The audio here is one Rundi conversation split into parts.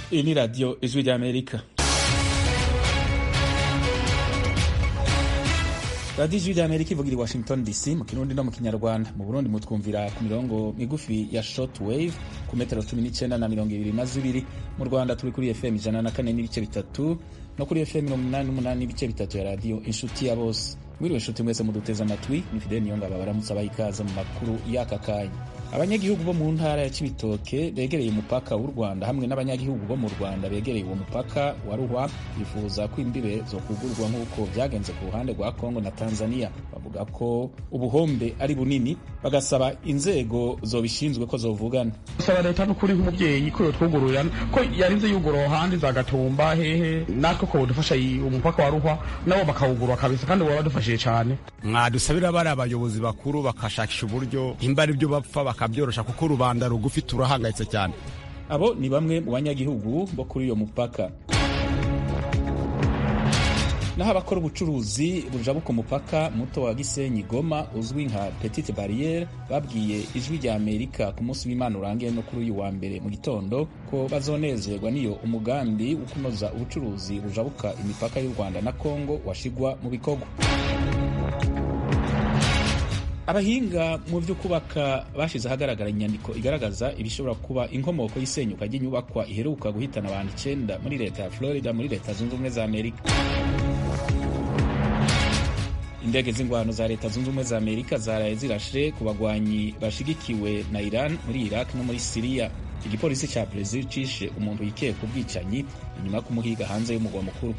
Iyi ni radiyo ijwi ry'amerika radiyo ijwi ry'amerika ivugira i washington dc mu kirundi no mu kinyarwanda mu burundi mutwumvira ku mirongo migufi ya short wave ku metero cumi n'icyenda na mirongo ibiri na zibiri mu rwanda turi kuri fm ijana na kane n'ibice bitatu no kuri fm mirongo inani n'umunani n'ibice bitatu ya radiyo inshuti ya bose mwiriwe inshuti mwese muduteze amatwi ni fideli niyongaba baramutse abaha ikaze mu makuru y'aka kanya abanyagihugu bo mu ntara ya Cibitoke begereye umupaka w'u Rwanda hamwe n'abanyagihugu bo mu Rwanda begereye uwo mupaka wa Ruhwa bifuza ko imbibe zo kugurwa nk'uko byagenze ku ruhande rwa Kongo na Tanzania bavuga ko ubuhombe ari bunini bagasaba inzego zobishinzwe ko zovugana saba leta n'ukuri nk'umubyeyi ko yotwugururira ko yarinze yugura handi za Gatumba hehe natwe ko dufasha umupaka wa Ruhwa nabo bakawugurura kabisa kandi baba badufashije cyane mwadusabira bari abayobozi bakuru bakashakisha uburyo imba ari byo bapfa bakabyorosha kuko rubanda rugufi turahangayitse cyane abo ni bamwe mu banyagihugu bo kuri uyo mupaka naho abakora ubucuruzi bujabuka umupaka muto wa gisenyi goma uzwi nka petite barriere babwiye ijwi rya amerika ku munsi w'imana urangiye no kuri uyu wa mbere mu gitondo ko bazonezerwa n'iyo umugambi wo kunoza ubucuruzi bujabuka imipaka y'u rwanda na kongo washigwa mu bikorwa abahinga mu byo kubaka bashize ahagaragara inyandiko igaragaza ibishobora kuba inkomoko y'isenyuka ry'inyubakwa iheruka guhitana abantu icyenda muri leta ya florida muri leta zunze ubumwe za amerika indege z'ingwano za leta zunze ubumwe za amerika zaraye zirashe ku bagwanyi bashigikiwe na iran muri iraq no muri siriya igipolisi cya brezil cishe umuntu yikeye ku bwicanyi inyuma yo kumuhiga hanze y'umugwa mukuru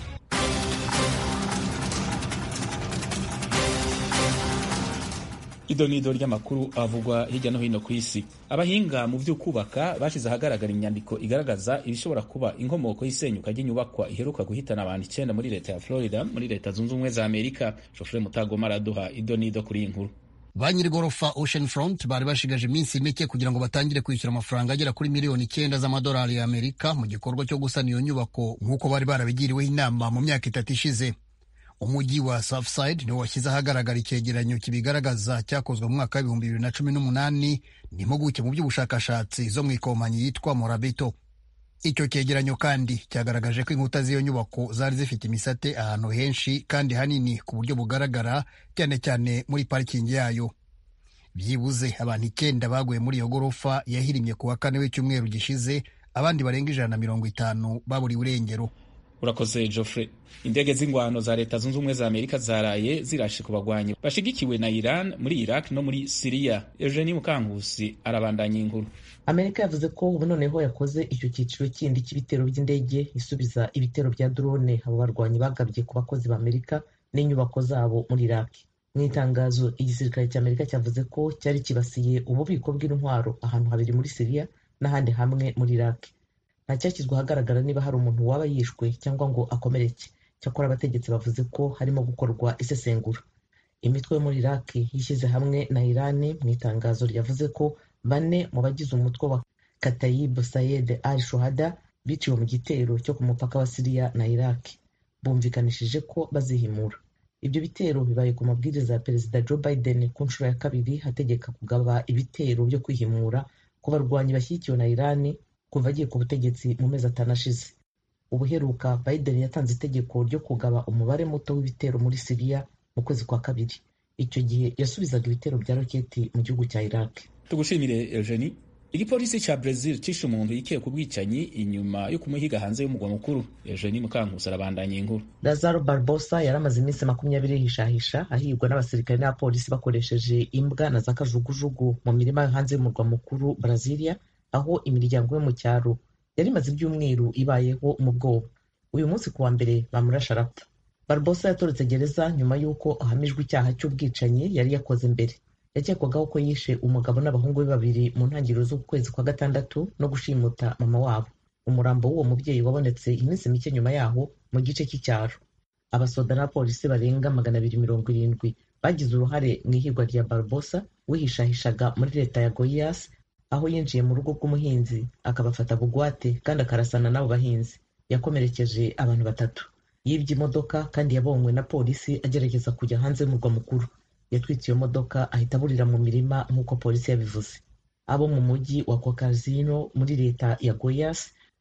idonido ry'amakuru avugwa hirya no hino ku isi abahinga mu byo kubaka bashize ahagaragara inyandiko igaragaza ibishobora kuba inkomoko y'isenyuka ry'inyubakwa iheruka guhitana abantu icyenda muri leta ya florida muri leta zunze ubumwe za amerika shofure mutagoma araduha idonido kuri iyi nkuru ba nyir'igorofa ocean front bari bashigaje iminsi mike kugira ngo batangire kwishyura amafaranga agera kuri miliyoni icyenda z'amadolari ya amerika mu gikorwa cyo gusana iyo nyubako nk'uko bari barabigiriweho inama mu myaka itatu ishize umujyi wa Surfside niwo washyize ahagaragara icyegeranyo kibigaragaza cyakozwe mu mwaka w'ibihumbi bibiri na cumi n'umunani n'impuguke mu by'ubushakashatsi zo mu ikomanyi yitwa Morabito. Icyo cyegeranyo kandi cyagaragaje ko inkuta z'iyo nyubako zari zifite imisate ahantu henshi kandi hanini ku buryo bugaragara cyane cyane muri parikingi yayo. Byibuze abantu icyenda baguye muri iyo gorofa yahirimye ku wa kane w'icyumweru gishize, abandi barenga ijana na mirongo itanu baburiwe irengero. urakoze Geoffrey indege z'ingwano za leta zunze ubumwe za amerika zaraye zirashe ku bagwanyi bashigikiwe na iran muri iraq no muri siriya eugenie mukankusi arabandanya inkuru amerika yavuze ko ubu noneho yakoze icyo cyiciro kindi cy'ibitero by'indege isubiza ibitero bya drone abo barwanyi bagabye ku bakozi b'amerika n'inyubako zabo muri iraq mu itangazo igisirikare cy'amerika cyavuze ko cyari kibasiye ububiko bw'intwaro ahantu habiri muri siriya n'ahandi hamwe muri iraq ntacyashyizwe ahagaragara niba hari umuntu waba yishwe cyangwa ngo akomereke cyakora abategetsi bavuze ko harimo gukorwa isesengura imitwe yo muri iraq yishyize hamwe na irani mu itangazo ryavuze ko bane mu bagize umutwe wa katayib sayed al shuhada biciwe mu gitero cyo ku mupaka wa siriya na iraq bumvikanishije ko bazihimura ibyo bitero bibaye ku mabwiriza ya perezida joe biden ku nshuro ya kabiri hategeka kugaba ibitero byo kwihimura ku barwanyi bashyigikiwe na irani kuva agiye ku butegetsi mu mezi atanu ashize ubuheruka biden yatanze itegeko ryo kugaba umubare muto w'ibitero muri siriya mu kwezi kwa kabiri icyo gihe yasubizaga ibitero bya roketi mu gihugu cya iraq tugushimire eugenie igipolisi cya brezil cishe umuntu yikeye ku bwicanyi inyuma yo kumuhiga hanze y'umugwa mukuru eugenie mukankusi arabandanya inkuru lazaro barbosa yari amaze iminsi makumyabiri yihishahisha ahigwa n'abasirikare n'abapolisi bakoresheje imbwa na za kajugujugu mu mirima yo hanze y'umurwa mukuru brazilia aho imiryango yo mu cyaro yari imaze ibyumweru ibayeho mu bwoba uyu munsi ku wa mbere bamurasha arapfa barbosa yatorotse gereza nyuma y'uko ahamijwe icyaha cy'ubwicanyi yari yakoze mbere yakekwagaho ko yishe umugabo n'abahungu be babiri mu ntangiriro z'ukwezi kwa gatandatu no gushimuta mama wabo umurambo w'uwo mubyeyi wabonetse iminsi mike nyuma yaho mu gice cy'icyaro abasoda n'abapolisi barenga magana abiri mirongo irindwi bagize uruhare mu ihigwa rya barbosa wihishahishaga muri leta ya goyas aho yinjiye mu rugo rw'umuhinzi akabafata bugwate kandi akarasana n'abo bahinzi yakomerekeje abantu batatu yibye imodoka kandi yabonywe na polisi agerageza kujya hanze y'umurwa mukuru yatwitse iyo modoka ahita aburira mu mirima nk'uko polisi yabivuze abo mu mujyi wa kokazino muri leta ya goyas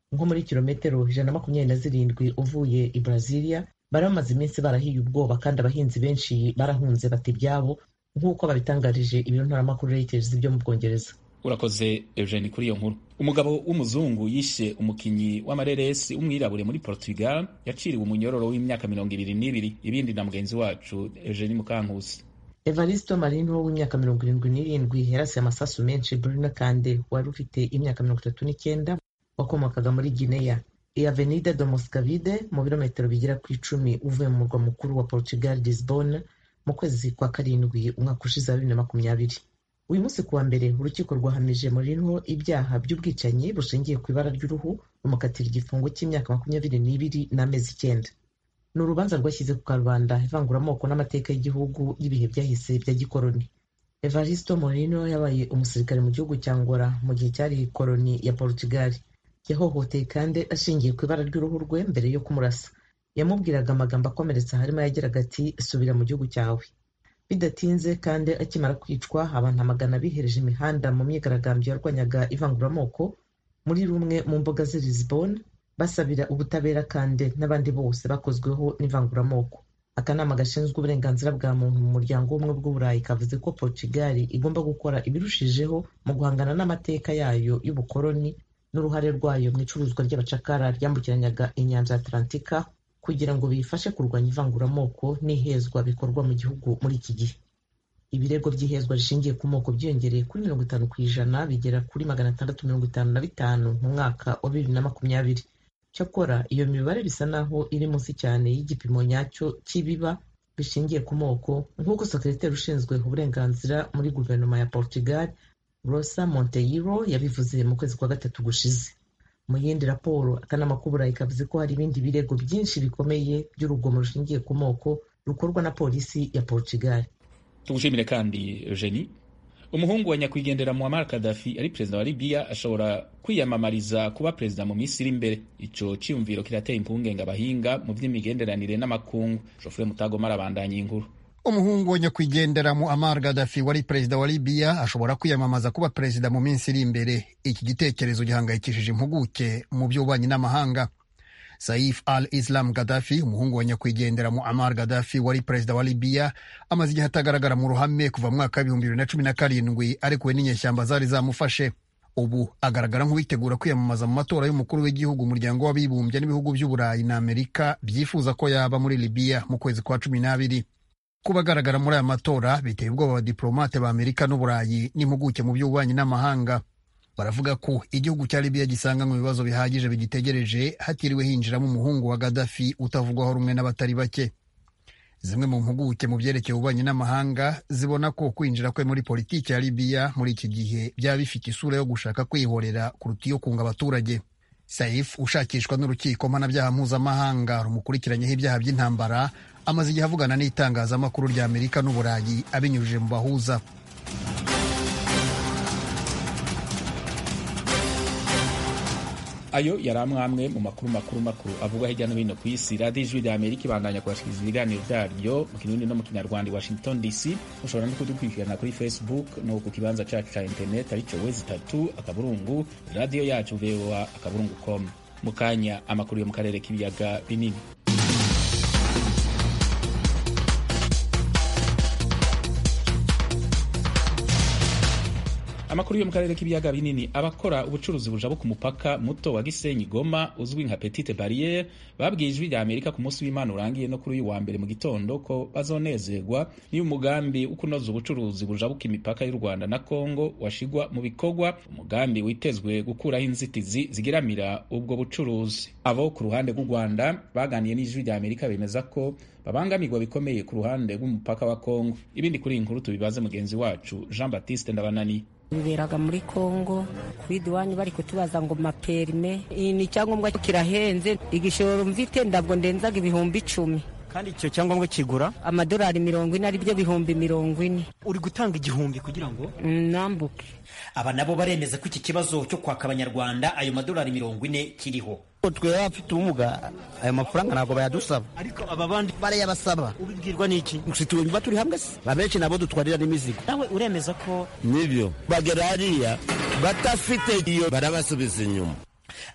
nko muri kilometero ijana na makumyabiri na zirindwi uvuye i brazilia bari bamaze iminsi barahiye ubwoba kandi abahinzi benshi barahunze bata ibyabo nk'uko babitangarije ibiro ntaramakuru reuters byo mu bwongereza urakoze eugene kuri iyo nkuru umugabo w'umuzungu yishe umukinyi w'amareresi w'umwirabure muri portugal yaciriwe umunyororo w'imyaka mirongo ibiri n'ibiri ibindi na mugenzi wacu eugene mukankusi evaristo marino w'imyaka mirongo irindwi n'irindwi yarasiye amasasu menshi bruno kande wari ufite imyaka mirongo itatu n'icyenda wakomokaga muri guinea i avenida do moscavide mu birometero bigera ku icumi uvuye mu murwa mukuru wa portugal lisbonne mu kwezi kwa karindwi umwaka ushize wa bibiri na makumyabiri uyu munsi kuwa mbere urukiko rwahamije Mourinho ibyaha by'ubwicanyi bushingiye ku ibara ry'uruhu rumukatira igifungo cy'imyaka makumyabiri n'ibiri n'amezi icyenda ni urubanza rwashyize ku karubanda ivanguramoko n'amateka y'igihugu y'ibihe byahise bya gikoroni evaristo Mourinho yabaye umusirikare mu gihugu cya ngora mu gihe cyari koloni ya portugal yahohoteye kandi ashingiye ku ibara ry'uruhu rwe mbere yo kumurasa yamubwiraga amagambo akomeretsa harimo yagiraga ati subira mu gihugu cyawe bidatinze kandi akimara kwicwa abantu amagana bihereje imihanda mu myigaragambyo yarwanyaga ivanguramoko muri rumwe mu mbuga z'i Lisbonne basabira ubutabera kandi n'abandi bose bakozweho n'ivanguramoko akanama gashinzwe uburenganzira bwa muntu mu muryango w'ubumwe bw'uburayi kavuze ko portugal igomba gukora ibirushijeho mu guhangana n'amateka yayo y'ubukoloni n'uruhare rwayo mu icuruzwa ry'abacakara ryambukiranyaga inyanja ya atlantika kugira ngo bifashe kurwanya ivanguramoko n'ihezwa bikorwa mu gihugu muri iki gihe ibirego by'ihezwa rishingiye ku moko byiyongereye kuri mirongo itanu ku ijana bigera kuri magana atandatu mirongo itanu na bitanu mu mwaka wa bibiri na makumyabiri cyakora iyo mibare bisa naho iri munsi cyane y'igipimo nyacyo cy'ibiba bishingiye ku moko nk'uko sekreteri ushinzwe uburenganzira muri guverinoma ya portugal rosa monteiro yabivuze mu kwezi kwa gatatu gushize mu yindi raporo akanama k'uburayi kavuze ko hari ibindi birego byinshi bikomeye by'urugomo rushingiye ku moko rukorwa na polisi ya portugal tugushimire kandi eugenie umuhungu wa nyakwigendera muammar kadafi ari perezida wa libiya ashobora kwiyamamariza kuba perezida mu minsi iri imbere ico ciyumviro kirateye impungenge abahinga mu vy'imigenderanire n'amakungu jofure mutagoma arabandanya inkuru umuhungu wa nyakwigendera muammar gaddafi wari perezida wa libiya ashobora kwiyamamaza kuba perezida mu minsi iri imbere iki gitekerezo gihangayikishije impuguke mu by'ububanyi n'amahanga saif al islam gaddafi umuhungu wa nyakwigendera muammar gaddafi wari perezida wa libiya amaze igihe atagaragara mu ruhame kuva mu mwaka w'ibihumbi bibiri na cumi na karindwi arekuwe n'inyeshyamba zari zamufashe ubu agaragara nk'uwitegura kwiyamamaza mu matora y'umukuru w'igihugu umuryango w'abibumbye n'ibihugu by'uburayi na amerika byifuza ko yaba muri libiya mu kwezi kwa cumi n'abiri kuba agaragara muri aya matora biteye ubwoba abadiplomate ba amerika n'uburayi n'impuguke mu by'ububanyi n'amahanga baravuga ko igihugu cya libiya gisanga mu bibazo bihagije bigitegereje hatiriwe hinjiramo umuhungu wa gadafi utavugwaho rumwe n'abatari bake zimwe mu mpuguke mu byerekeye ububanyi n'amahanga zibona ko kwinjira kwe muri politiki ya libiya muri iki gihe byaba bifite isura yo gushaka kwihorera kuruta iyo kunga abaturage saif ushakishwa n'urukiko mpanabyaha mpuzamahanga rumukurikiranyeho ibyaha by'intambara amaze igihe avugana n'itangazamakuru rya amerika n'uburayi abinyujije mu bahuza ayo yari amwe mu makuru makuru makuru avuga hirya no hino ku isi radiyo ijwi rya amerika ibandanya kubashikiriza ibiganiro byaryo mu kirundi no mu kinyarwanda i washington dc mushobora no kudukurikirana kuri facebook no ku kibanza cyacu cya interineti aricyo wezi itatu akaburungu radiyo yacu voa akaburungu com mu kanya amakuru yo mu karere k'ibiyaga binini amakuru yo mu karere k'ibiyaga binini abakora ubucuruzi buja ku mupaka muto wa gisenyi goma uzwi nka petite barriere babwiye ijwi rya amerika ku munsi w'imana urangiye no kuri uyu wa mbere mu gitondo ko bazonezerwa niyo umugambi wo kunoza ubucuruzi bujabuka imipaka y'u rwanda na congo washigwa mu bikorwa umugambi witezwe gukuraho inzitizi zigiramira ubwo bucuruzi abo ku ruhande rw'u rwanda baganiye n'ijwi rya amerika bemeza ko babangamirwa bikomeye ku ruhande rw'umupaka wa congo ibindi kuri iyi nkuru tubibaze mugenzi wacu jean baptiste ndabanani biberaga muri kongo kuri duwani bari kutubaza ngo maperime ni icyangombwa kirahenze igishoro mvite ndabwo ndenzaga ibihumbi icumi kandi icyo cyangombwa kigura amadolari mirongo ine ari byo bihumbi mirongo ine uri gutanga igihumbi kugira ngo nambuke aba nabo baremeza ko iki kibazo cyo kwaka abanyarwanda ayo madolari mirongo ine kiriho twebwe abafite ubumuga ayo mafaranga ntabwo bayadusaba ariko aba bandi barayabasaba ubibwirwa n'iki situwumva turi hamwe se abenshi nabo dutwarira n'imizigo nawe uremeza ko nibyo bagera hariya batafite iyo barabasubiza inyuma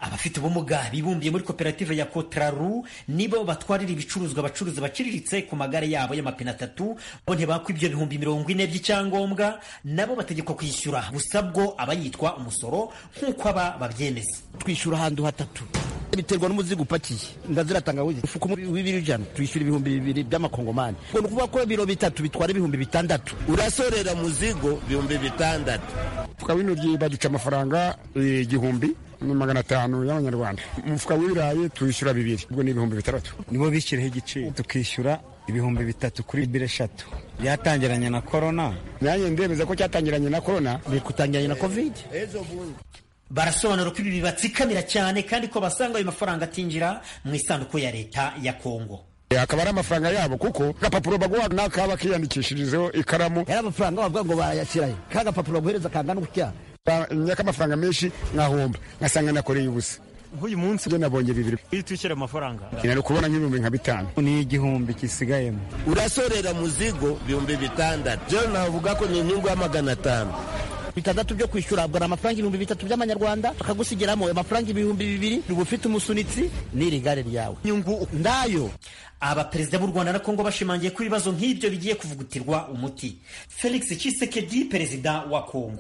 abafite ubumuga bibumbiye muri koperative ya kotraru nibo batwarira ibicuruzwa abacuruzi baciriritse ku magare yabo y'amapine atatu bo ntibakwa ibyo bihumbi mirongo ine by'icyangombwa nabo bategekwa kwishyura gusa bwo aba yitwa umusoro nk'uko aba babyemeza twishyura ahantu hatatu biterwa n'umuzigo upakiye ndazira tangawizi ufuka w'ibiro ijana twishyura ibihumbi bibiri by'amakongomani ubwo ni ukuvuga ko ibiro bitatu bitwara ibihumbi bitandatu urasorera muzigo ibihumbi bitandatu umufuka w'intoryi baduca amafaranga igihumbi ni magana atanu y'amanyarwanda umufuka w'ibirayi tuwishyura bibiri ubwo ni ibihumbi bitandatu nibo bishyiraho igiciro tukishyura ibihumbi bitatu kuri biro eshatu byatangiranye na korona nanjye ndemeza ko cyatangiranye na korona bikutangiranye na kovide barasobanura ko ibi bibatsikamira cyane kandi ko basanga ayo mafaranga atinjira mu isanduku ya leta ya kongo akaba ari amafaranga yabo kuko agapapuro baguha n'akaba kiyandikishirizeho ikaramu yari amafaranga bavuga ngo barayashyirayo ka gapapuro baguhereza kangana gutya nyaka amafaranga menshi nkahomba ngasanga nakoreye ubusa nk'uyu munsi byo nabonye bibiri iyo twishyura amafaranga nari kubona nk'ibihumbi nka bitanu ni igihumbi kisigayemo urasorera muzigo ibihumbi bitandatu byo navuga ko ni inyungu ya magana atanu bitandatu byo kwishyura bwa amafaranga ibihumbi bitatu by'amanyarwanda bakagusigiramo amafaranga ibihumbi bibiri uba ufite umusunitsi n'iri gare ryawe inyungu ndayo abaperezida b'u rwanda na kongo bashimangiye ko ibibazo nk'ibyo bigiye kuvugutirwa umuti felix Tshisekedi perezida wa kongo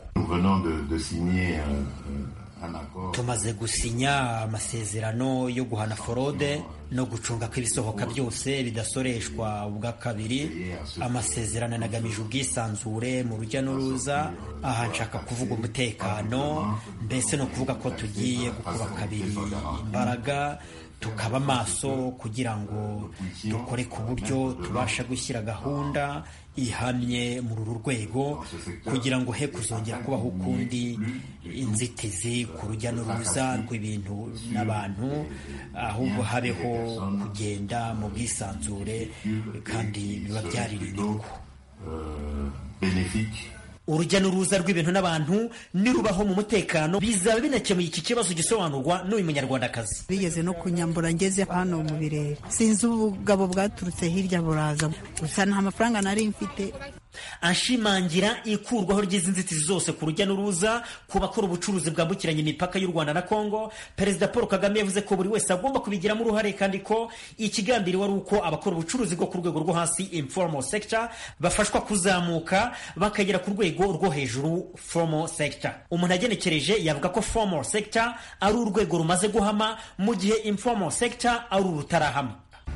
tumaze gusinya amasezerano yo guhana forode no gucunga ko ibisohoka byose bidasoreshwa ubwa kabiri amasezerano anagamije ubwisanzure mu rujya n'uruza aha nshaka kuvuga umutekano mbese ni ukuvuga ko tugiye gukuba kabiri imbaraga tukaba maso kugira ngo dukore ku buryo tubasha gushyira gahunda ihamye muri uru rwego kugira ngo he kuzongera kubaho ukundi inzitizi ku rujya n'uruza rw'ibintu n'abantu ahubwo habeho kugenda mu bwisanzure kandi biba byarira inyungu urujya n'uruza rw'ibintu n'abantu nirubaho mu mutekano bizaba binakemuye iki kibazo gisobanurwa n'uyu munyarwandakazi bigeze no kunyambura ngeze hano mu birere sinzi ubugabo bwaturutse hirya buraza gusa nta mafaranga nari mfite ashimangira ikurwaho ry'izi nzitizi zose ku rujya n'uruza ku bakora ubucuruzi bwambukiranya imipaka y'u rwanda na kongo perezida paul kagame yavuze ko buri wese agomba kubigiramo uruhare kandi ko ikigambiriwe ari uko abakora ubucuruzi bwo ku rwego rwo hasi informal sector bafashwa kuzamuka bakagera ku rwego rwo hejuru formal sector umuntu agenekereje yavuga ko formal sector ari urwego rumaze guhama mu gihe informal sector ari urutarahama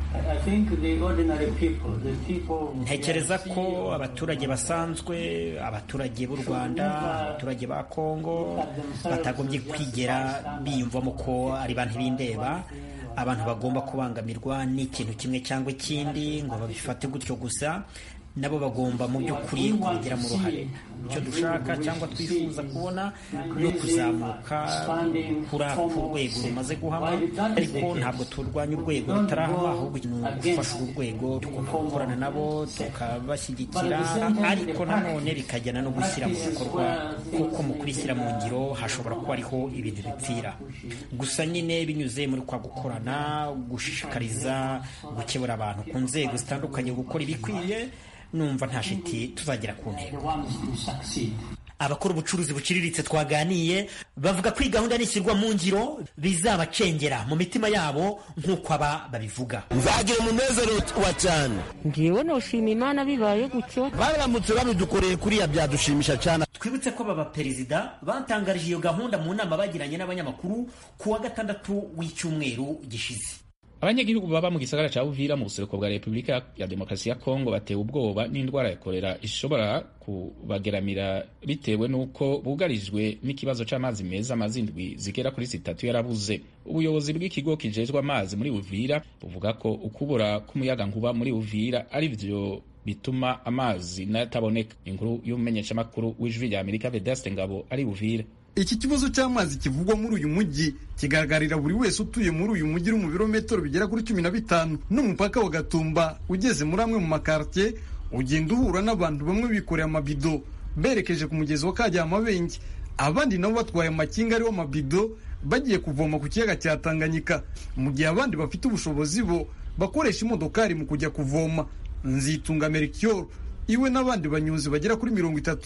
ntekereza ko abaturage basanzwe abaturage b'u rwanda abaturage ba kongo batagombye kwigera biyumvamo ko ari bantu b'indeba abantu bagomba kubangamirwa n'ikintu kimwe cyangwa ikindi ngo babifate gutyo gusa nabo bagomba mu by'ukuri kubigiramo uruhare icyo dushaka cyangwa twifuza kubona ni ukuzamuka kuri ku rwego rumaze guhama ariko ntabwo turwanya urwego rutarahama ahubwo ni ugufasha uru rwego tugomba gukorana nabo tukabashyigikira ariko nanone bikajyana no gushyira mu bikorwa kuko mu kubishyira mu ngiro hashobora kuba ariho ibintu bipfira gusa nyine binyuze muri kwa gukorana gushishikariza gukebura abantu ku nzego zitandukanye gukora ibikwiye numva nta shiti tuzagera ku ntego abakora ubucuruzi buciriritse twaganiye bavuga ko iyi gahunda nishyirwa mu ngiro bizabacengera mu mitima yabo nk'uko aba babivuga nzagira umunezero wa cyane ngewe noshima imana bibaye gutyo baramutse babidukoreye kuriya byadushimisha cyane twibutse ko aba baperezida batangarije iyo gahunda mu nama bagiranye n'abanyamakuru ku wa gatandatu w'icyumweru gishize abanyagihugu baba mu gisagara cya Uvira mu buseruko bwa Repubulika ya Demokarasi ya Kongo batewe ubwoba n'indwara ya kolera ishobora kubageramira bitewe n'uko bugarijwe n'ikibazo cy'amazi meza amazi indwi zigera kuri zitatu yarabuze ubuyobozi bw'ikigo kijejwe amazi muri Uvira buvuga ko ukubura k'umuyaga nkuba muri Uvira ari byo bituma amazi nayataboneka inkuru y'umumenyeshamakuru w'ijwi rya Amerika Vedaste Ngabo ari Uvira iki kibazo cy'amazi kivugwa muri uyu mujyi kigaragarira buri wese utuye muri uyu mujyi uri mu birometero bigera kuri cumi na bitanu n'umupaka wa Gatumba ugeze muri amwe mu makartier ugenda uhura n'abantu bamwe bikoreye amabido berekeje ku mugezi wa Kajyamabenge abandi nabo batwaye amakinga ariho amabido bagiye kuvoma ku kiyaga cya Tanganyika mu gihe abandi bafite ubushobozi bo bakoresha imodokari mu kujya kuvoma nzitunga Melchior iwe n'abandi banyuzi bagera kuri mirongo itatu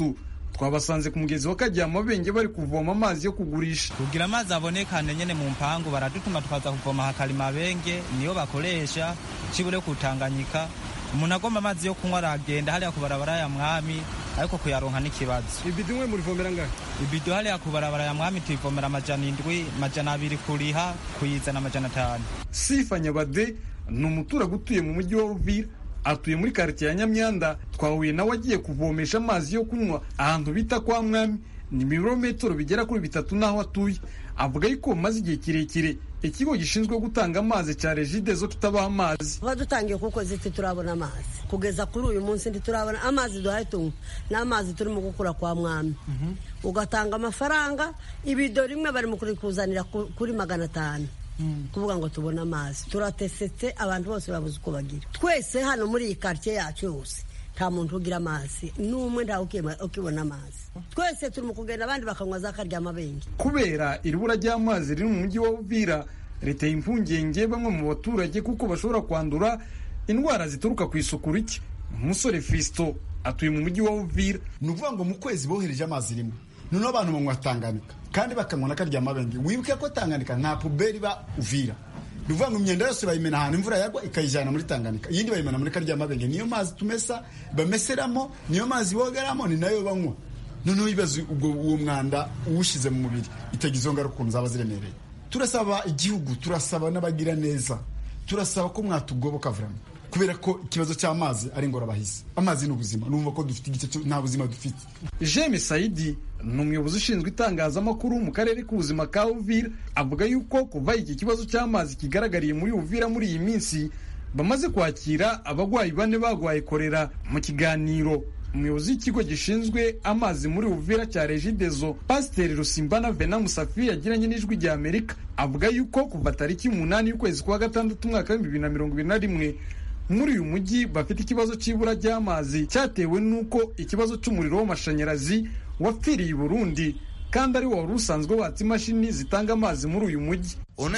twabasanze ku mugezi wa Karyamabenge bari kuvoma amazi yo kugurisha kugira amazi abonekane nyene mu mpangu baradutuma tukaza kuvoma hakalimabenge niyo bakoresha cibure kutanganyika umuntu agomba amazi yo kunywa aragenda hariya ku barabara ya mwami ariko kuyaronka n'ikibazo ibido imwe murivomera ngahe ibido hariya ku barabara ya mwami tuyivomera amajana indwi amajana abiri kuriha kuyizana amajana atanu sifa nyabade ni umuturage utuye mu mujyi wa Uvira atuye muri karitsiye ya Nyamyanda twahuye nawe agiye kuvomesha amazi yo kunywa ahantu bita kwa mwami ni ibirometero bigera kuri bitatu n'aho atuye avuga yuko maze igihe kirekire ikigo gishinzwe gutanga amazi cya regidezo kitabaha amazi kuba dutangiye kuko ziti turabona amazi kugeza kuri uyu munsi ntiturabona amazi duhaye tunywa n'amazi turimo gukura kwa mwami ugatanga amafaranga ibido rimwe bari mu kurikuzanira kuri magana atanu kuvuga ngo tubone amazi turatesetse abantu bose babuze uko bagira twese hano muri iyi karitsiye yacu yose nta muntu ugira amazi n'umwe ntawe ukibona amazi twese turi mu kugenda abandi bakanywa za karyamabenge kubera iribura ry'amazi riri mu mujyi wa Uvira riteye impungenge bamwe mu baturage kuko bashobora kwandura indwara zituruka ku isuku rike umusore Fisto atuye mu mujyi wa Uvira ni ukuvuga ngo mu kwezi bohereje amazi rimwe noneho abantu banywa Tanganyika kandi bakanywa na karyamabenge wibuke ko Tanganyika nta puberi iba Uvira ni ukuvuga ngo imyenda yose bayimena ahantu imvura yagwa ikayijyana muri Tanganyika iyindi bayimena muri karyamabenge niyo mazi tumesa bameseramo niyo mazi bogeramo ni nayo banywa noneho ibibazo ubwo uwo mwanda uwushyize mu mubiri itagize izo ngaruka ukuntu zaba ziremereye turasaba igihugu turasaba n'abagira neza turasaba ko mwatugoboka vurama kubera ko ikibazo cy'amazi ari ingorabahizi amazi ni ubuzima numva ko dufite igice nta buzima dufite jeme sayidi ni umuyobozi ushinzwe itangazamakuru mu karere k'ubuzima ka uvira avuga yuko kuva iki kibazo cy'amazi kigaragariye muri uvira muri iyi minsi bamaze kwakira abarwayi bane barwaye korera mu kiganiro umuyobozi w'ikigo gishinzwe amazi muri uvira cya regidezo pasiteri rusimbana vena musafi yagiranye n'ijwi rya amerika avuga yuko kuva tariki y'umunani y'ukwezi kwa gatandatu umwaka w'ibihumbi bibiri na mirongo ibiri na rimwe muri uyu mujyi bafite ikibazo cy'ibura ry'amazi cyatewe n'uko ikibazo cy'umuriro w'amashanyarazi wapfiriye i burundi kandi ari wari usanzwe watsa imashini zitanga amazi muri uyu mujyi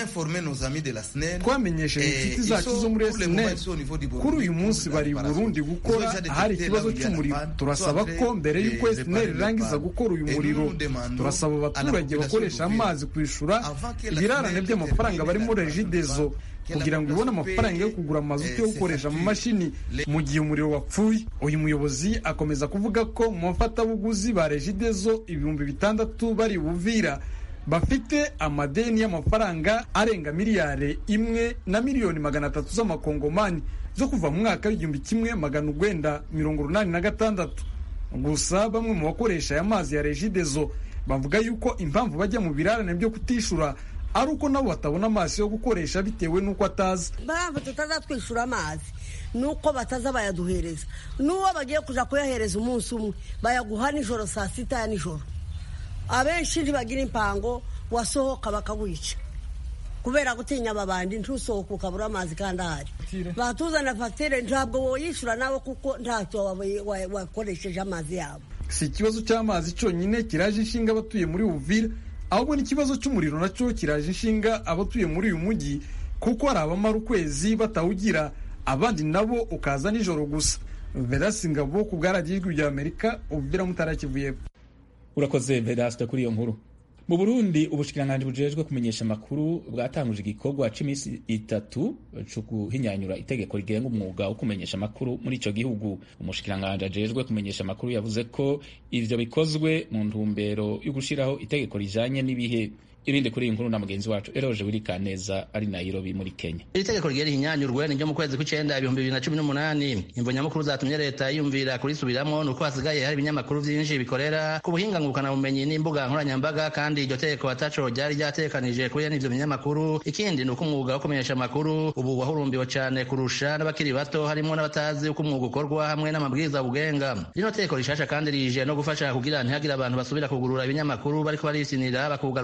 twamenyesheje inshuti zacu zo muri SNEL kuri uyu munsi bari i Burundi gukora ahari ikibazo cy'umuriro turasaba ko mbere y'uko SNEL irangiza gukora uyu muriro turasaba abaturage bakoresha amazi kwishura ibirarane by'amafaranga bari muri regidezo kugira ngo ibone amafaranga yo kugura amazutu yo gukoresha mu mashini mu gihe umuriro wapfuye uyu muyobozi akomeza kuvuga ko mu bafatabuguzi ba regidezo ibihumbi bitandatu bari buvira bafite amadeni y'amafaranga arenga miliyari imwe na miliyoni magana atatu z'amakongomani zo kuva mu mwaka w'igihumbi kimwe magana urwenda mirongo urunani na gatandatu gusa bamwe mu bakoresha aya mazi ya regidezo bavuga yuko impamvu bajya mu birarane byo kutishura ari uko nabo batabona amazi yo gukoresha bitewe n'uko atazi mpamvu tutazatwishyura amazi ni uko bataza bayaduhereza n'uwo bagiye kujya kuyahereza umunsi umwe bayaguha nijoro saa sita ya nijoro abenshi ntibagira impango wasohoka bakawica kubera gutinya ababandi ntusohoke ukabura amazi kandi ahari batuzana fagitire ntabwo woyishyura nawe kuko ntacyo wakoresheje amazi yabo si ikibazo cy'amazi cyonyine kiraje inshinga abatuye muri uvira ahubwo n'ikibazo cy'umuriro nacyo kiraje inshinga abatuye muri uyu mujyi kuko hari abamara ukwezi batawugira abandi nabo ukaza nijoro gusa verasi ngabo ku bwaragiye ijwi rya amerika uvira mutarakivuye urakoze verasita kuri iyo nkuru mu burundi ubushikiranganji bujejwe kumenyesha amakuru bwatanguje igikorwa cy'iminsi itatu cyo guhinyanyura itegeko rigenga umwuga wo kumenyesha amakuru muri icyo gihugu umushikiranganji ajejwe kumenyesha amakuru yavuze ko ivyo bikozwe mu ntumbero yo gushiraho itegeko rijanye n'ibihe ibindi kuri iyi nkuru na mugenzi wacu eroje wirikaneza ari nairobi muri kenya iri tegeko rigera ihinyanyurwe ni ryo mu kwezi kw'icenda ibihumbi bibiri na cumi n'umunani imvo nyamukuru zatumye leta yiyumvira kurisubiramo ni uko hasigaye hari ibinyamakuru vyinshi bikorera ku buhinga ngurukanabumenyi n'imbuga nkoranyambaga kandi iryo tegeko ataco ryari ryatekanije kuri ivyo binyamakuru ikindi ni uko umwuga wo kumenyesha amakuru ubu wahurumbiwe cane kurusha n'abakiri bato harimwo n'abatazi uko umwuga ukorwa hamwe n'amabwiriza bugenga rino tegeko rishasha kandi rije no gufasha kugira ntihagire abantu basubira kugurura ibinyamakuru bariko barisinira bakugaruka uko bigomba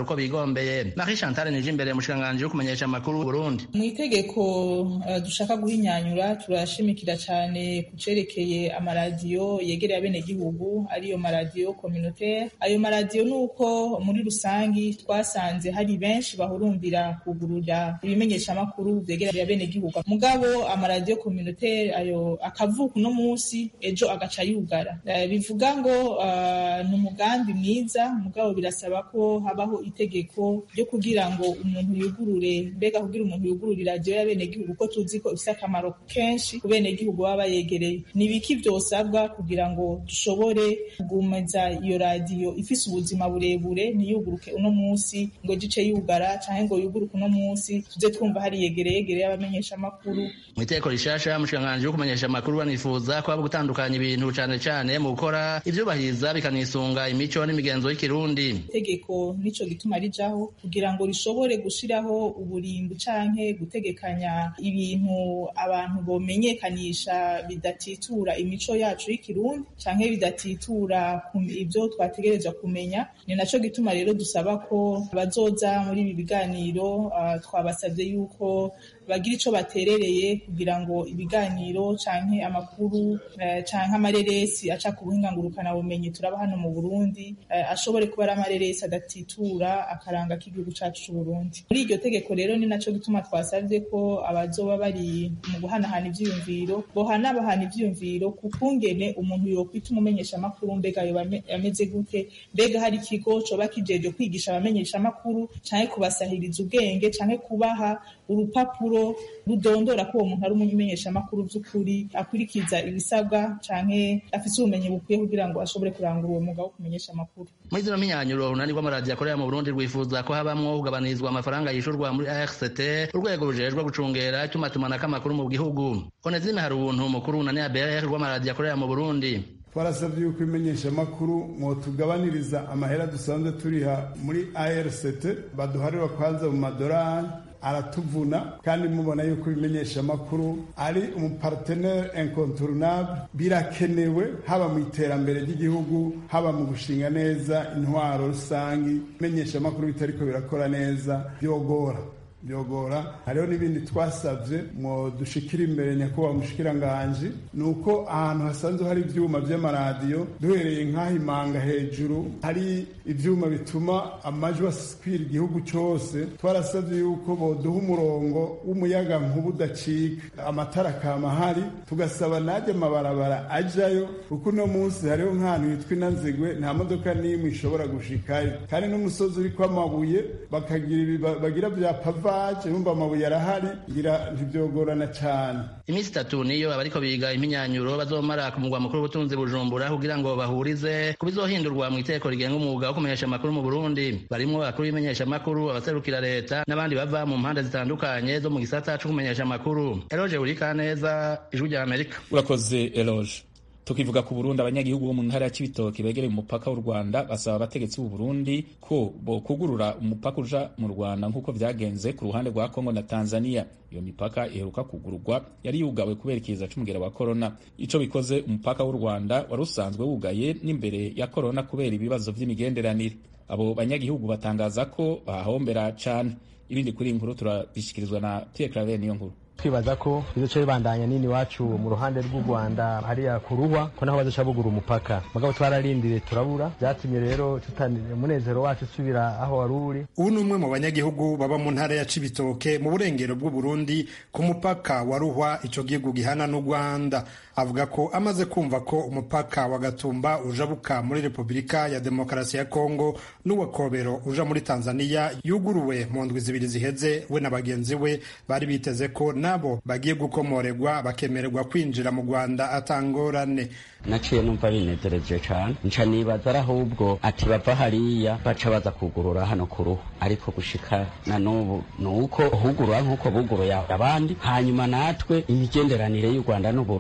bigombeye marie chantal nije imbere mushikiranganji wo kumenyesha amakuru burundi mu itegeko uh, dushaka guhinyanyura turashimikira cyane ku cerekeye amaradiyo yegereye abenegihugu ariyo maradiyo communautaire ayo maradiyo ni uko muri rusangi twasanze hari benshi bahurumbira kugurura ibimenyeshamakuru vyegereye abenegihugu mugabo amaradiyo communautaire ayo akavuka uno munsi ejo agaca yugara uh, bivuga ngo uh, ni umugambi mwiza mugabo birasaba ko habaho itegeko ryo kugira ngo umuntu yugurure mbega kugira umuntu yugurure iradiyo y'abenegihugu ko tuzi ko ifite akamaro kenshi ku benegihugu baba bayegereye ni ibiki vyosabwa kugira ngo dushobore kugumeza iyo radiyo ifise ubuzima burebure ntiyuguruke uno munsi ngo gice yugara canke ngo yuguruke uno munsi tuze twumva hari yegereye yegereye abamenyeshamakuru mu iteko rishasha mushikiranganji wo kumenyesha amakuru banifuza ko haba gutandukanya ibintu cane cane mu gukora ivyubahiriza bikanisunga imico n'imigenzo y'ikirundi itegeko nico gituma rijaho kugira ngo rishobore gushiraho uburimbi canke gutegekanya ibintu abantu bomenyekanisha bidatitura imico yacu y'ikirundi canke bidatitura ibyo twategerezwa kumenya ni naco gituma rero dusaba ko bazoza muri ibi biganiro uh, twabasabye yuko bagira ico baterereye kugira ngo ibiganiro canke amakuru uh, canke amareresi aca ku buhinga ngurukana bumenyi turaba hano mu Burundi uh, ashobore kuba ari amareresi adatitura akaranga k'igihugu cacu c'u Burundi muri iryo tegeko rero ni naco gituma twasavye ko abazoba bari mu guhanahana ivyiyumviro bohanabahana ivyiyumviro ku kungene umuntu yokwita umumenyesha amakuru mbega yoba ameze gute mbega hari ikigo coba kijeje kwigisha abamenyesha amakuru canke kubasahiriza ubwenge canke kubaha urupapuro rudondora ko uwo muntu ari umumenyesha amakuru vy'ukuri akurikiza ibisabwa canke afise ubumenyi bukwiye kugira ngo ashobore kurangura uwo mwuga wo kumenyesha amakuru muri zino mpinyanyuro urunani rw'amaradiyo akorera mu burundi rwifuza ko habamwo kugabanizwa amafaranga yishurwa muri arct urwego rujejwe gucungera itumatumanako amakuru mu gihugu onezime hari ubuntu mukuru wunani abr rw'amaradiyo akorera mu burundi twarasabye yuko imenyeshamakuru mwotugabaniriza amahera dusanzwe turiha muri arct baduharira kwanza mu madorari aratuvuna kandi mubona yuko ibimenyesha amakuru ari umupartenere incontournable birakenewe haba mu iterambere ry'igihugu haba mu gushinga neza intwaro rusangi ibimenyesha amakuru bitariko birakora neza byogora byogora hariho n'ibindi twasabye ngo dushikire imbere nyakubahwa mushikiranganji ni uko ahantu hasanzwe hari ivyuma vy'amaradiyo duhereye nk'aho imanga hejuru hari ivyuma bituma amajwi askwira igihugu cose twarasabye yuko boduha umurongo w'umuyaga nkuba udacika amatara akama hari tugasaba najya amabarabara ajayo kuko uno munsi hariho nk'ahantu hitwa inanzigwe nta modoka n'imwe ishobora gushikayo kandi n'umusozi uriko amabuye bakagira bagira vya pava vaje numva amabuye arahari ngira ntibyogorana cyane iminsi itatu niyo abariko biga impinyanyuro bazomara ku mugwa mukuru w'ubutunzi bujumbura kugira ngo bahurize ku bizohindurwa mu iteko rigenga umwuga wo kumenyesha amakuru mu burundi barimwo abakuru b'imenyesha amakuru abaserukira leta n'abandi bava mu mpande zitandukanye zo mu gisata co kumenyesha amakuru eroge urikaneza ijwi rya amerika urakoze eroge tukivuga ku Burundi abanyagihugu bo mu ntara ya Cibitoke begereye umupaka w'u Rwanda basaba abategetsi b'u Burundi ko bokugurura umupaka uja mu Rwanda nk'uko vyagenze ku ruhande rwa Kongo na Tanzania iyo mipaka iheruka kugururwa yari yugawe kubera ikiza c'umugera wa corona ico bikoze umupaka w'u Rwanda wari usanzwe wugaye n'imbere ya corona kubera ibibazo vy'imigenderanire abo banyagihugu batangaza ko bahombera cane ibindi kuri inkuru turabishikirizwa na Pierre Claver niyo nkuru twibaza ko bizoca bibandanya nini iwacu mu ruhande rw'u Rwanda hariya ku ruhwa ko naho bazoca bugura umupaka mugabo twararindiriye turabura byatumye rero tutanira umunezero wacu usubira aho wari uri ubu ni umwe mu banyagihugu baba mu ntara ya Cibitoke mu burengero bw'u Burundi ku mupaka wa Ruhwa ico gihugu gihana n'u Rwanda avuga ko amaze kumva ko umupaka wa Gatumba ujabuka muri Repubulika ya Demokarasi ya Kongo n'uwa Kobero uja muri Tanzania yuguruwe mu ndwi zibiri ziheze we na bagenzi we bari biteze ko nabo bagiye gukomoregwa bakemererwa kwinjira mu Rwanda atangorane naciye numva binezereje cane nca nibaza ari ahubwo ati bava hariya baca baza kugurura hano ku ruhu ariko gushika na n'ubu ni uko hugurura nk'uko buguruye abandi hanyuma natwe imigenderanire y'u Rwanda n'u Burundi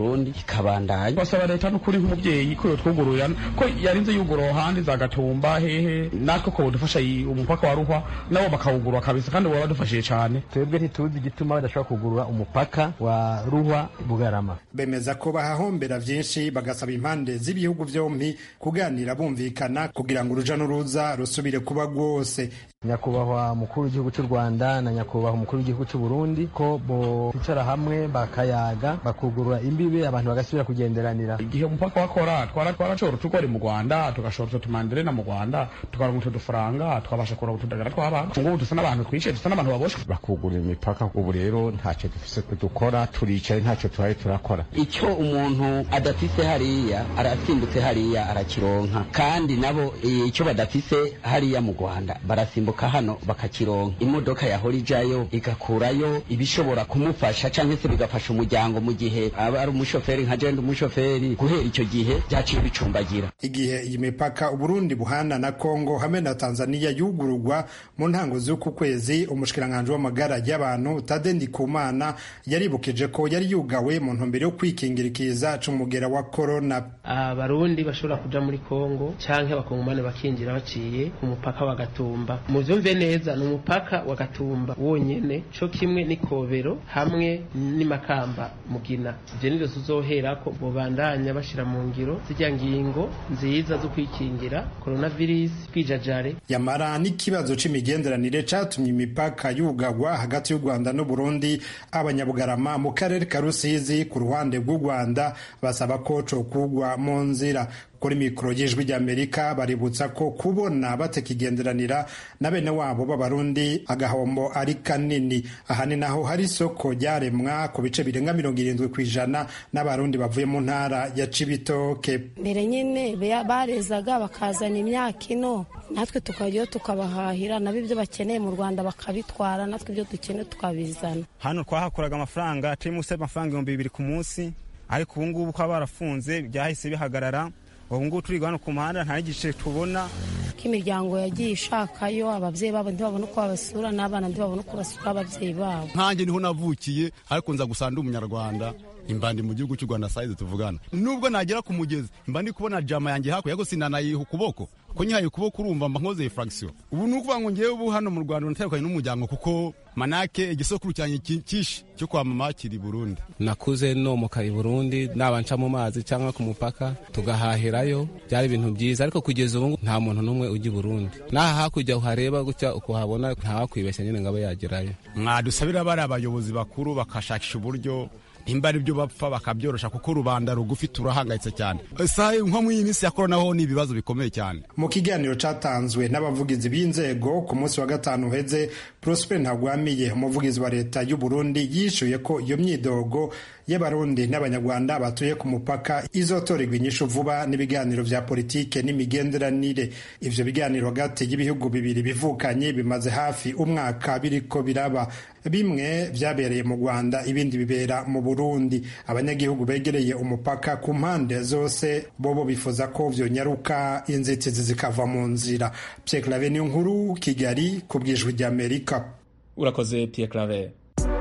kikabandanya basaba leta n'ukuri nk'umubyeyi ko yotwugururira ko yarinze yugura ahandi za gatumba hehe natwe ko budufasha umupaka wa ruhwa nabo bakawugurura kabisa kandi baba badufashije cyane twebwe ntituzi igituma badashobora kugurura umupaka wa ruhwa bugarama bemeza ko bahahombera byinshi bagasaba impande z'ibihugu byombi kuganira bumvikana kugira ngo uruja n'uruza rusubire kuba rwose nyakubahwa mukuru w'igihugu cy'u rwanda na nyakubahwa umukuru w'igihugu cy'u burundi ko bicara hamwe bakayaga bakugurura imbibe abantu bagasubira kugenderanira igihe umupaka wakora twara twarashobora utugori mu rwanda tugashora utumanderena mu rwanda tukaronka utu dufaranga twabasha kuronka utudagara tw'abantu ngubu dusa n'abantu twishe dusa n'abantu baboshwe bakugurura imipaka ubu rero ntacyo dufise dukora turicaye ntacyo tuhari turakora icyo umuntu adafise hariya arasimbutse hariya arakironka kandi nabo icyo badafise hariya mu rwanda barasimbuka hano bakakironka imodoka yahora ijayo igakurayo ibishobora kumufasha cyangwa se bigafasha umuryango mu gihe aba ari umushoferi nka jenda umushoferi guhera icyo gihe byaciye bicumbagira igihe iyi mipaka uburundi buhana na kongo hamwe na tanzania yugururwa mu ntango z'uku kwezi umushikiranganji w'amagara y'abantu tade ndikumana yaribukije ko yari yugawe mu ntumbero yo kwikingira ikiza c'umugera wa korona abarundi bashobora kuja muri kongo canke abakongomane bakinjira baciye ku mupaka wa gatumba muvyumve neza ni umupaka wa gatumba wonyene co kimwe n'ikobero hamwe n'imakamba mugina ivyo nivyo tuzoherako bobandanya bashira mu ngiro zirya ngingo nziza zo kwikingira coronavirus kwijajare yamara n'ikibazo c'imigenderanire catumye imipaka yugagwa hagati y'u rwanda n'uburundi abanyabugarama mu karere ka rusizi ku ruhande rw'u rwanda basaba ko cokugwa mu nzira kuri mikoro y'ijwi ry'amerika baributsa ko kubona batakigenderanira na bene wabo b'abarundi agahombo ari kanini aha ni naho hari isoko ryaremwa ku bice birenga mirongo irindwi ku ijana n'abarundi bavuye mu ntara ya cibitoke mbere nyine barezaga bakazana imyaka ino natwe tukajyayo tukabahahira nabo ibyo bakeneye mu rwanda bakabitwara natwe ibyo dukeneye tukabizana hano twahakuraga amafaranga turi munsi y'amafaranga ibihumbi bibiri ku munsi ariko ubu ngubu ko barafunze byahise bihagarara ubu ngubu turi hano ku muhanda nta n'igice tubona ko imiryango yagiye ishakayo ababyeyi babo ntibabone uko babasura n'abana ntibabone uko basura ababyeyi babo nkanjye niho navukiye ariko nza gusa ndi umunyarwanda imbandi mu gihugu cy'u rwanda sayizi tuvugana nubwo nagera ku mugezi mba ndi kubona jama yanjye hakurya ariko sinanayiha ukuboko ko nyihaye ukuboko urumva mba nkoze furagisiyo ubu ni ukuvuga ngo ngewe ubu hano mu rwanda natandukanye n'umuryango kuko manake igisokuru cyanjye cyinshi cyo kwa mama kiri burundi nakuze nomoka i burundi naba nca mu mazi cyangwa ku mupaka tugahahirayo byari ibintu byiza ariko kugeza ubu nta muntu n'umwe ujya i burundi n'aha hakurya uhareba gutya ukuhabona ntawakwibeshya nyine ngo abe yagerayo mwadusabira bari abayobozi bakuru bakashakisha uburyo nimba ari byo bapfa bakabyorosha kuko rubanda rugufi turahangayitse cyane sahe nko mu iyi minsi ya korona ho ni ibibazo bikomeye cyane mu kiganiro cyatanzwe n'abavugizi b'inzego ku munsi wa gatanu uheze prosper ntagwamiye umuvugizi wa leta y'u burundi yishuye ko iyo myidogo y'abarundi n'abanyarwanda batuye ku mupaka izotorerwa inyishu vuba n'ibiganiro vya politike n'imigenderanire ivyo biganiro hagati y'ibihugu bibiri bivukanye bimaze hafi umwaka biriko biraba bimwe vyabereye mu rwanda ibindi bibera mu burundi abanyagihugu begereye umupaka ku mpande zose bobo bifuza ko vyonyaruka inzitizi zikava mu nzira pierre clave niyo nkuru kigali ku bwijwi ry'amerika urakoze pierre clave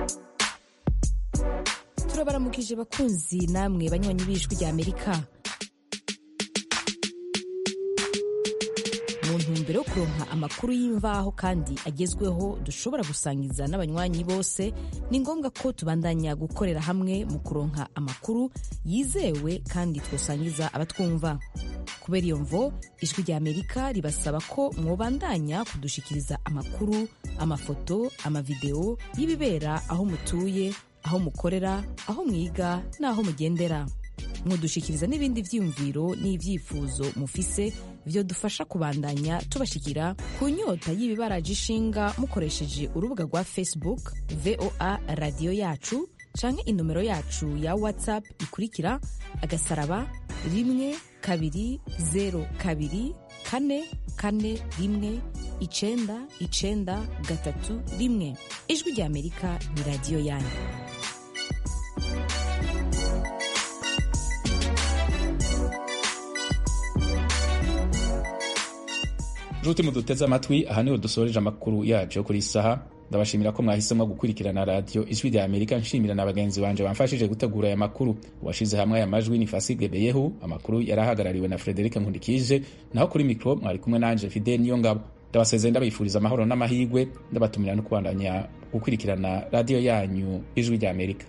turabaramukije bakunzi namwe banywanyi b'ijwi rya amerika mu ntumbero yo kuronka amakuru y'imvaho kandi agezweho dushobora gusangiza n'abanywanyi bose ni ngombwa ko tubandanya gukorera hamwe mu kuronka amakuru yizewe kandi twosangiza abatwumva kubera iyo mvo ijwi rya amerika ribasaba ko mwobandanya kudushikiriza amakuru amafoto amavideo y'ibibera aho mutuye aho mukorera aho mwiga n'aho mugendera mudushikiriza n'ibindi byiyumviro n'ibyifuzo mufise byo dufasha kubandanya tubashikira ku nyota y'ibibaraje ishinga mukoresheje urubuga rwa facebook voa radiyo yacu canke inomero yacu ya whatsapp ikurikira agasaraba rimwe kabiri zero kabiri kane kane rimwe icenda icenda gatatu rimwe ijwi rya amerika ni radiyo yanyu nshuti muduteze amatwi aha niho dusoreje amakuru yacu yo kuri saha ndabashimira ko mwahisemo gukurikirana radiyo ijwi rya amerika nshimira na bagenzi banje bamfashije gutegura aya makuru uwashize hamwe aya majwi ni fasige beyehu amakuru yari ahagarariwe na frederic nkundikije naho kuri mikoro mwari kumwe nanje fidel niyo ngabo ndabasezeye ndabifuriza amahoro n'amahirwe ndabatumira no kubandanya gukurikirana radiyo yanyu ijwi rya amerika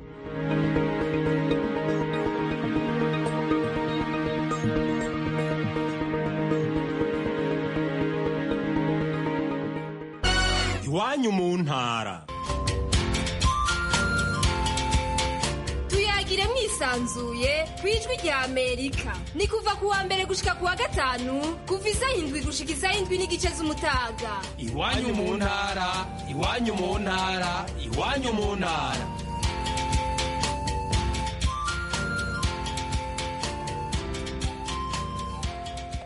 iwanyu mu ntara tuyagire mwisanzuye ku ijwi rya amerika ni kuva ku wa mbere gushika ku wa gatanu kuva isaha indwi gushika isaha indwi n'igice z'umutaga iwanyu mu ntara iwanyu mu ntara iwanyu mu ntara